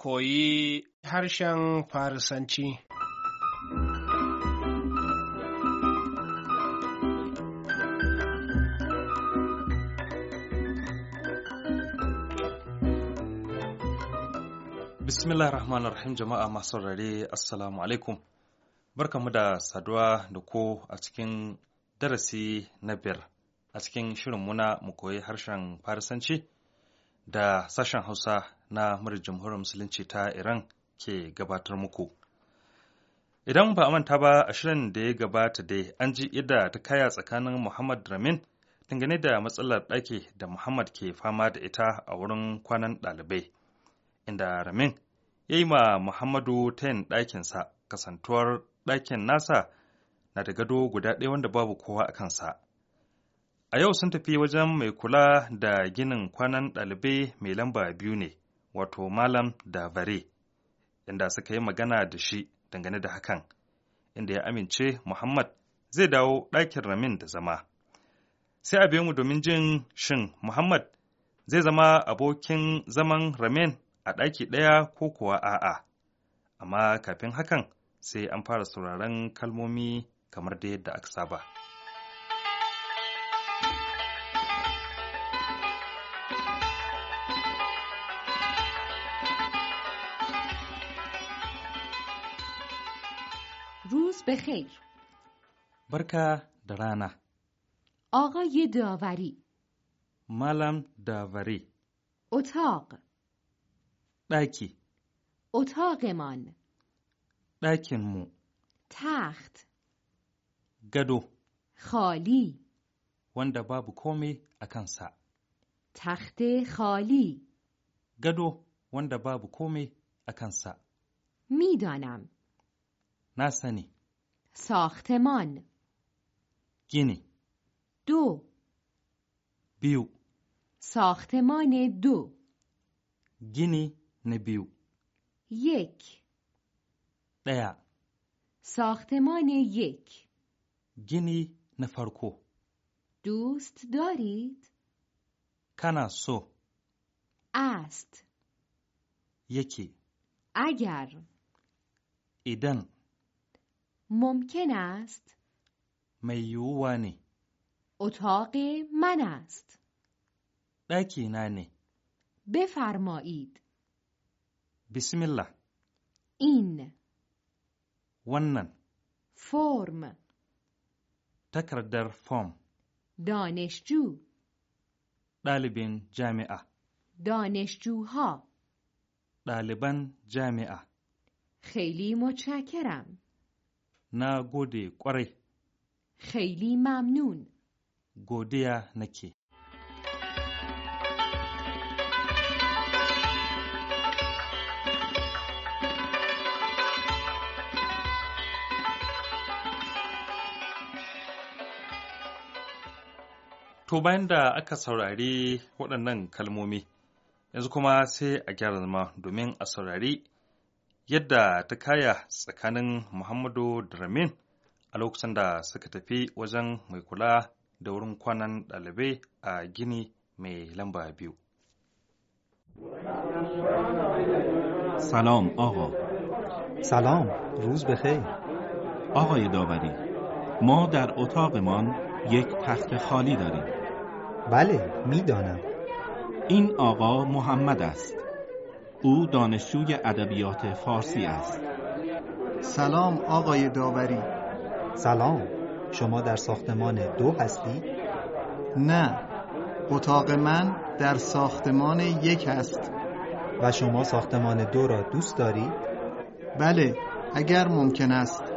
koyi harshen Farisanci. Bismillah rahman rahim jama'a masu rare assalamu alaikum barkamu da saduwa da ko a cikin darasi na biyar a cikin shirin muna mu koyi harshen farisanci da sashen hausa na murar jamhuriyar musulunci ta iran ke gabatar muku idan ba a manta ba a shirin da ya gabata dai an ji yadda ta kaya tsakanin muhammad ramin dangane da matsalar ɗaki da muhammad ke fama da ita a wurin kwanan ɗalibai inda Ramin ya yi ma Muhammadu tayin ɗakinsa kasantuwar ɗakin nasa na da gado guda ɗaya wanda babu kowa a kansa. A yau sun tafi wajen mai kula da ginin kwanan ɗalibai mai lamba biyu ne, wato Malam da Vare, inda suka yi magana da shi dangane da hakan, inda ya amince Muhammad zai dawo ɗakin Ramin da zama. Sai a biyo mu domin jin shin Muhammad zai zama abokin zaman Ramin a ɗaki ɗaya ko kuwa a'a, amma kafin hakan sai an fara sauraron kalmomi kamar da yadda aka saba. روز بخیر Barka da rana, آقای داوری Malam Davare, اتاق ɗaki, اتاقمان ɗakinmu, تخت gado, خالی wanda babu komai a kansa, تخت خالی gado wanda babu komai a kansa, میدانم na sani, ساختمان gini, دو biyu, ساختمان دو gini na biyu, یک ɗaya, ساختمان یک gini na farko, دوست دارید؟ kana so, است yake, اگر idan ممکن است mai yiwuwa ne, اتاق من است ɗaki na ne, بفرمایید bismillah, این wannan فرم takardar fom دانشجو ɗalibin jami'a, دانشجوها ɗaliban jami'a, خیلی متشکرم na gode ƙwarai, خیلی ممنون godiya nake. To bayan da aka saurari waɗannan kalmomi, yanzu kuma sai a gyara zama domin a saurari yadda ta kaya tsakanin Muhammadu da Ramin a lokacin da suka tafi wajen mai kula da wurin kwanan ɗalibai a gini mai lamba biyu. سلام آقا سلام روز بخیر آقای داوری ما در اتاقمان یک تخت خالی داریم بله میدانم این آقا محمد است او دانشجوی ادبیات فارسی است سلام آقای داوری سلام شما در ساختمان دو هستی؟ نه اتاق من در ساختمان یک است و شما ساختمان دو را دوست دارید؟ بله اگر ممکن است